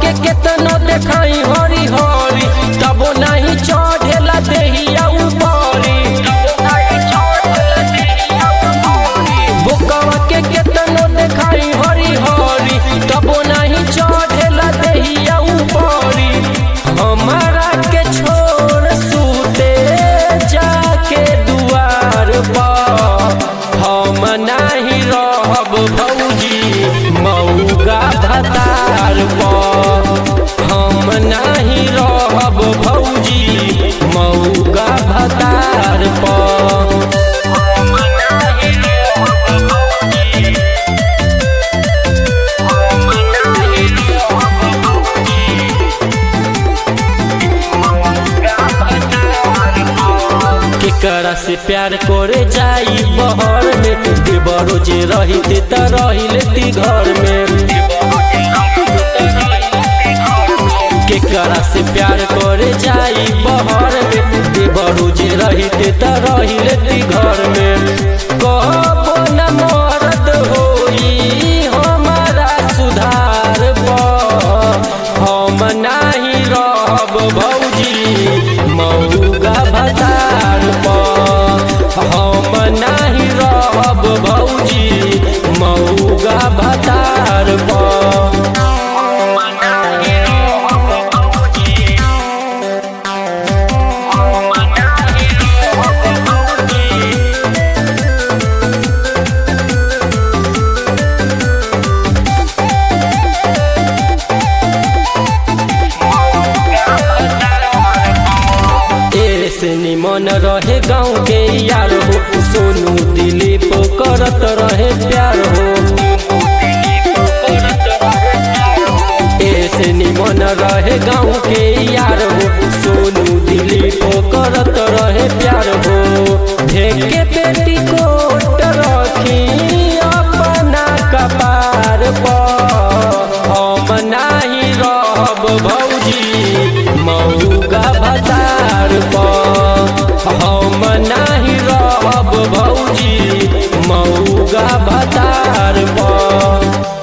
के केतनो देखाई हरी हरी तबो नहीं चढ़ेला देहिया ऊपरी बोकवा के केतनो देखाई हरी हरी तबो नहीं चढ़ेला देहिया ऊपरी हमारा के छोड़ सूते जाके दुआर पर हम नहीं रहब भौजी मऊगा भतार पर हम नहीं रहब भौजी मऊगा भतार पर केकरा से प्यार करे जाई बहर में देवरो जे रहिते त रहिलेती घर में केकरा से प्यार करे जाई बहर में देवरो जे रहिते त रहिलेती घर में कहबो न मरद होई हमारा सुधार पर हम नाही रहब भौजी मऊगा भतार पर हम नाही रहब भौजी मऊगा भतार पर ऐसे निमन रहे गाँव के यार हो सोनू दिलीप करत रहे प्यार हो ऐसे निमन रहे गाँव के यार हो सोनू दिलीप करत रहे प्यार हो ढेके बेटी कोट रखी अपना कपार पर हम नाही रहब भौजी मऊगा भतार पर हम नाही रहब भौजी मऊगा भतार पर